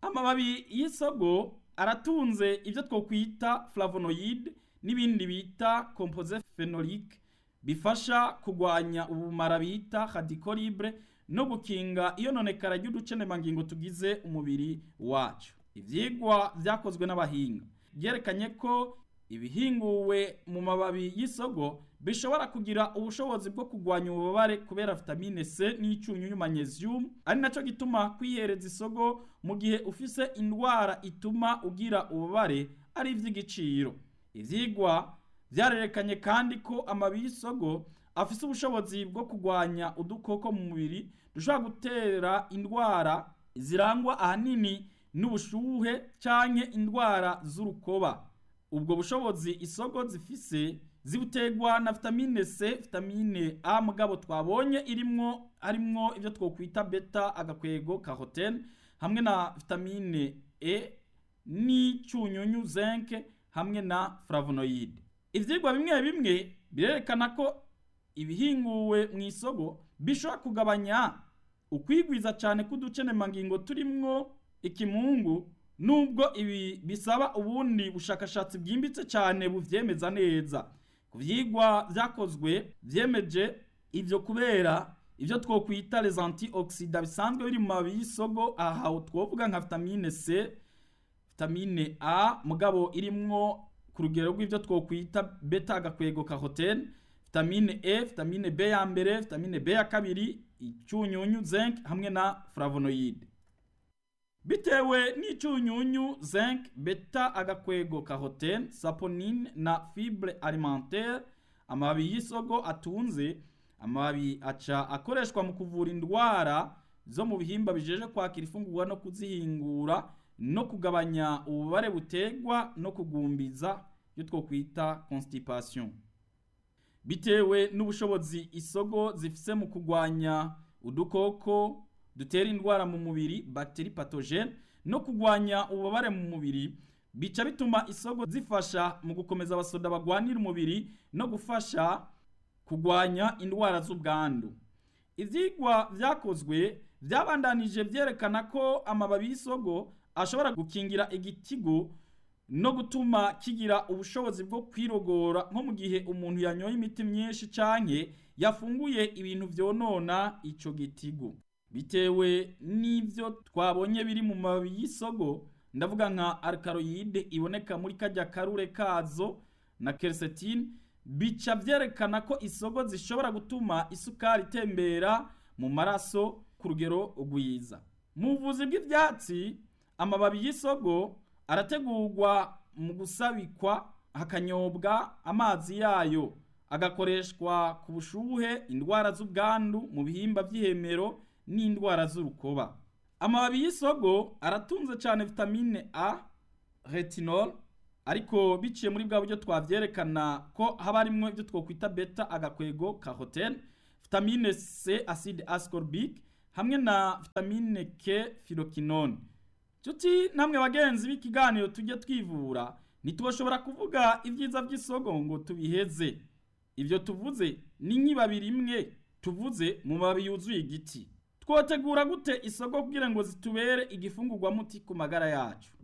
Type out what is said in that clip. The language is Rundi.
amababi y'isogo aratunze ibyo twokwita flavonoid n'ibindi bita composé phénolique bifasha kugwanya ubumara bita radicaux libres no gukinga iyononekara ry'uducenemangingo tugize umubiri wacu ivyigwa vyakozwe n'abahinga byerekanye ko ibihinguwe mu mababi y'isogo bishobora kugira ubushobozi bwo kugwanya ububabare kubera vitamine C n'icyunyunyu magnesium ari naco gituma kwihereza isogo mu gihe ufise indwara ituma ugira ububabare ari ivy'igiciro ivyigwa vyarerekanye kandi ko amababi y'isogo afise ubushobozi bwo kugwanya udukoko mu mubiri dushobora gutera indwara zirangwa ahanini n'ubushuhe canke indwara z'urukoba ubwo bushobozi isogo zifise zibutegwa na vitamine C vitamine A mugabo twabonye irimwo harimwo ivyo twokwita beta agakwego carotene hamwe na vitamine E n'icyunyunyu zinc hamwe na flavonoid ivyigwa bimwe bimwe birerekana ko ibihinguwe mu isogo bishobora kugabanya ukwigwiza cyane k'uducenemangingo turimwo ikimungu nubwo ibi bisaba ubundi bushakashatsi bwimbitse cyane buvyemeza neza ku vyigwa vyakozwe vyemeje ivyo kubera ivyo twokwita les antioxida bisanzwe biri mu mababi y'isogo aha twovuga nka vitamine C vitamine A mugabo irimwo ku rugero rw'ivyo twokwita beta agakwego carotene vitamine E vitamine B ya mbere vitamine B ya kabiri icyunyunyu zinc hamwe na flavonoid bitewe n'icyunyunyu zinc beta agakwego carotene saponine na fibre alimentaire amababi y'isogo atunze amababi aca akoreshwa mu kuvura indwara zo mu bihimba bijeje kwakira ifungurwa no kuzihingura no kugabanya ububare butegwa no kugumbiza iyo twokwita constipation bitewe n'ubushobozi isogo zifise mu kugwanya udukoko dutera indwara mu mubiri bacterie pathogene no kugwanya ububabare mu mubiri bica bituma isogo zifasha mu gukomeza abasoda bagwanira umubiri no gufasha kugwanya indwara z'ubwandu ivyigwa vyakozwe vyabandanije vyerekana ko amababi y'isogo ashobora gukingira igitigu no gutuma kigira ubushobozi bwo kwirogora nko mu gihe umuntu yanyoye imiti myinshi canke yafunguye ibintu vyonona ico gitigu bitewe n'ivyo twabonye biri mu mababi y'isogo ndavuga nka alkaloide iboneka muri kajya karure kazo na quercétine bica vyerekana ko isogo zishobora gutuma isukari itembera mu maraso ku rugero rwiza mu buvuzi bw'ivyatsi amababi y'isogo arategurwa mu gusabikwa hakanyobwa amazi yayo agakoreshwa ku bushuhe indwara z'ubwandu mu bihimba vy'ihemero n'indwara z'urukoba amababi y'isogo aratunze cyane vitamine A retinol ariko biciye muri bwa buryo twavyerekana ko haba harimwo ibyo twokwita beta agakwego carotene vitamine C acide ascorbic hamwe na vitamine K phyroquinone Chuti namwe bagenzi b'ikiganiro tujye twivura ntituboshobora kuvuga ibyiza by'isogo ngo tubiheze ibyo tuvuze ni nk'ibabi rimwe tuvuze mu mababi yuzuye igiti twotegura gute isogo kugira ngo zitubere igifungurwa muti ku magara yacu